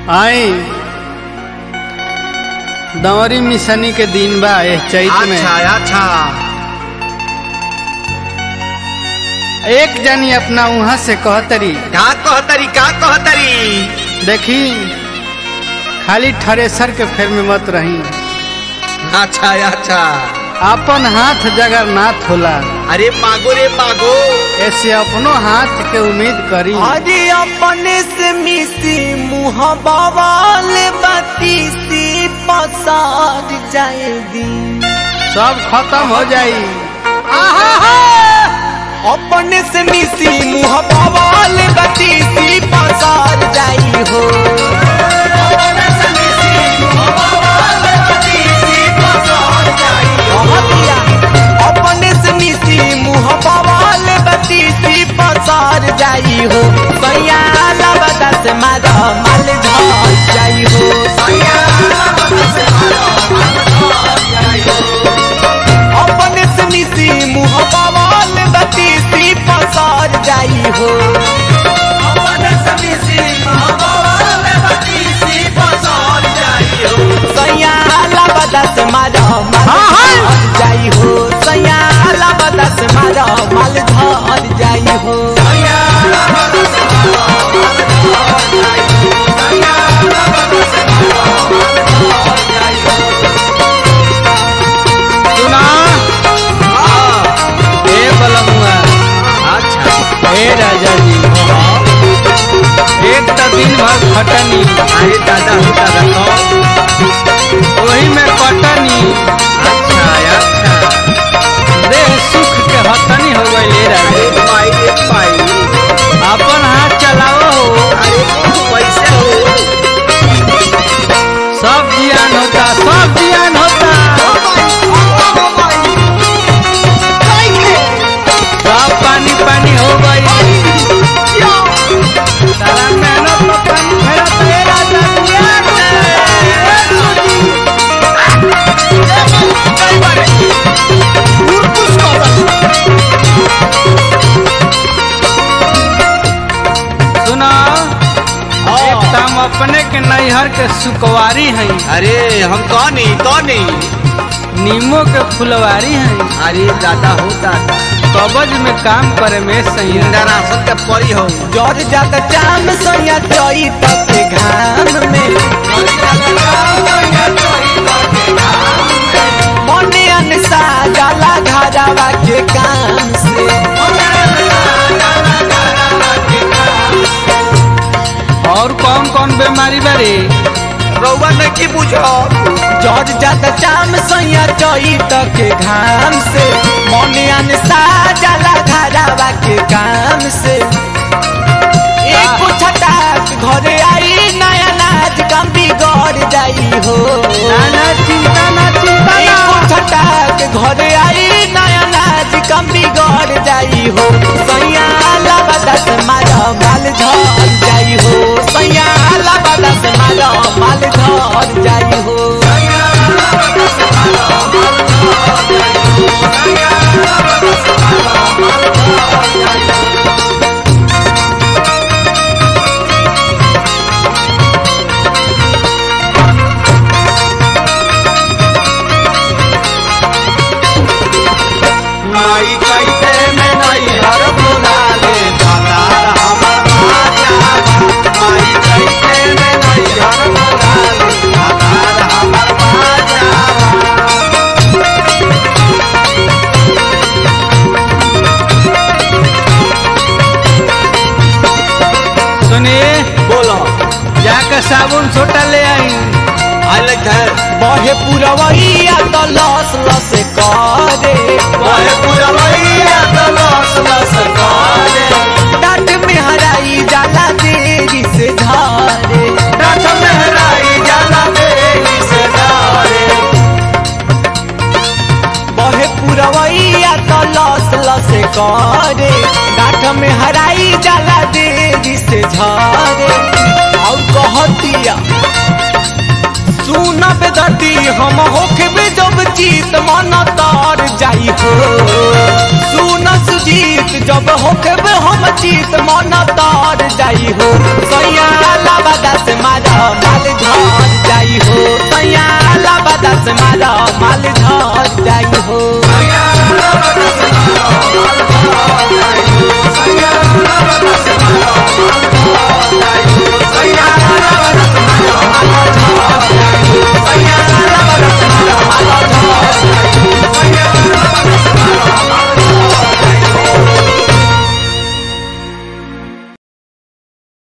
आई दंवरी मिसनी के दिन बा एह चैत में अच्छा अच्छा एक जनी अपना वहां से कहतरी का कहतरी का कहतरी देखी खाली थ्रेसर के फेर में मत रही अच्छा अच्छा अपन हाथ जगन्नाथ होला अरे मागो रे मागो ऐसे अपनो हाथ के उम्मीद करी अरे अपने से मिसी मुँह बवाल बत्ती सी पसार जाए दिन सब खत्म हो जाई अपने से मिसी मुँह बवाल बत्ती सी पसार जाई हो कहतिया, अपने से मिसी मुँह बवाल बत्ती सी पसार जाई हो सैया लबदा से मारा माल झड़ जाई हो अपने से मिसी मुँह बवाल बत्ती सी पसार जाई हो सैया लबदा से मारा माल झड़ जाई हो सैया लबदा से मारा माल झड़ जाई हो सुना ए बलमुआ अच्छा ए राजा जी एक तो दिन भर खटनी अरे दादा हो दादा तो वही में कटनी अच्छा अच्छा देह सुख के हतनी हो गई ले राजा अरे पाई रे पाई अपन हाथ चलाओ हो अरे पैसे हो सब जियान होता सब जियान होता सब पानी पानी हो गई सारा मेहनत तो पानी फेरा तेरा सुना एक तो हम अपने के नैहर के सुकवारी हैं अरे हम कौन नहीं कौन नहीं नीमो के फुलवारी हैं अरे दादा हो दादा कबज में काम करे में सही इंदरासन के परी हो जर जात जाम सैया चई तक घाम में मने अनसा जाला घरावा के काम से और कौन कौन बीमारी बारे रउआ नहीं बुझो जर जात जाम सैया चई तक घाम से मने अनसा जाला घरावा के काम से एक छटाक घरे आई नया नाच कम बिगड़ जाई हो ना ना चिंता ना चिंता ना एको छटाक घरे आई नया नाच कम बिगड़ जाई हो सैया लबदा से मारा माल झड़ जाई हो सैया लबदा से मारा माल झड़ जाई हो माई कैसे में नहीं हर बुला ले दादा हमार राजा माई कैसे में नहीं हर बुला ले दादा हमार राजा सुनिए बोलो जाकर साबुन छोटा ले आई आले घर बहे पुरवैया तो लस लस करे वाहे पूरा भैया तो लस लस करे डाट में हराई जाला देरी से धारे डाठ मेहराई जाला देरी से डारे बहे पुरवैया तो लस लस करे डाट में हराई जाला देरी से झारे और कहतिया सुन बेदर्दी हम होखबे जब जीत मन तार जाई हो सुन सुजीत जब होखबे हम जीत मन तार जाई हो